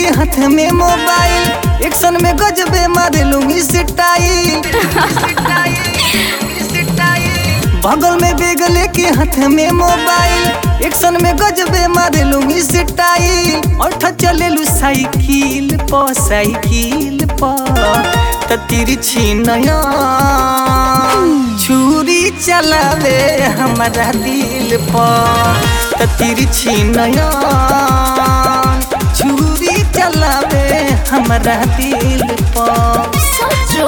लेके हाथ में मोबाइल एक्शन में गजबे मारे लूंगी स्टाइल बगल में बेग लेके हाथ में मोबाइल एक्शन में गजबे मारे लूंगी स्टाइल और चले लू साइकिल प साइकिल प त तिरछी नया छुरी चलावे हमारा दिल प त तिरछी नया छुरी चलावे हमारा दिल प सचो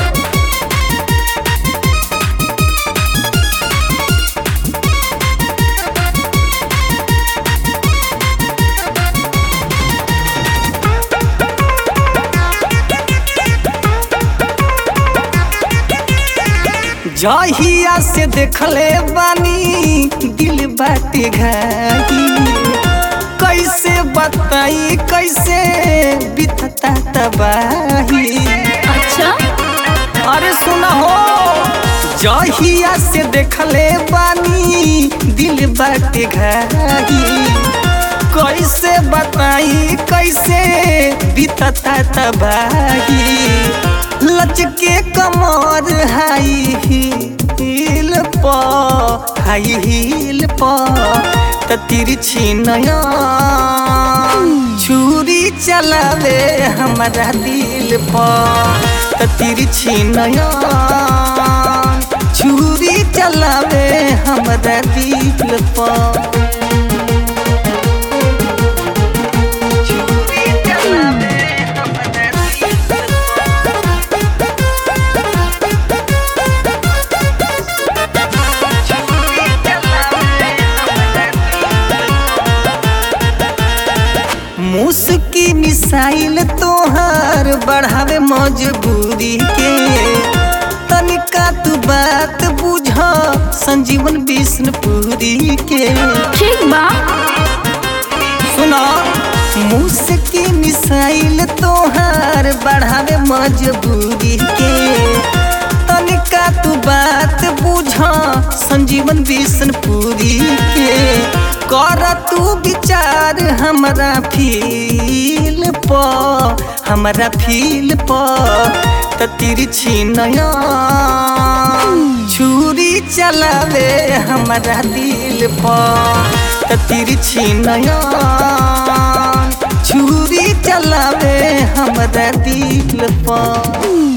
जहिया से देखले बानी दिल बाटे घाई कैसे बताई कैसे बितता तबाही अच्छा अरे सुना हो जहिया से देखले बानी दिल बाटे घाई कैसे बताई कैसे बितता तबाही लचके कमर हाई हील प हाई हील प त तिरछी नया छुरी चलावे हमारा दिल प त तिरछी नया छुरी चलावे हमारा दिल प छुरी चलावे हमारा दिल मुस्की मिसाइल तोहार बढ़ावे मजबूरी के तनिका तू बात बुझ संजीवन विष्णुपुरी के ठीक बा सुना मुस्की मिसाइल तोहार बढ़ावे मजबूरी के तनिका तू बात बुझ संजीवन विष्णुपुरी के कर तू विचार हमरा फील प हमरा फील प त तिरछी नया छुरी चलावे हमरा दिल प त तिरछी नया छुरी चलावे हमरा दिल प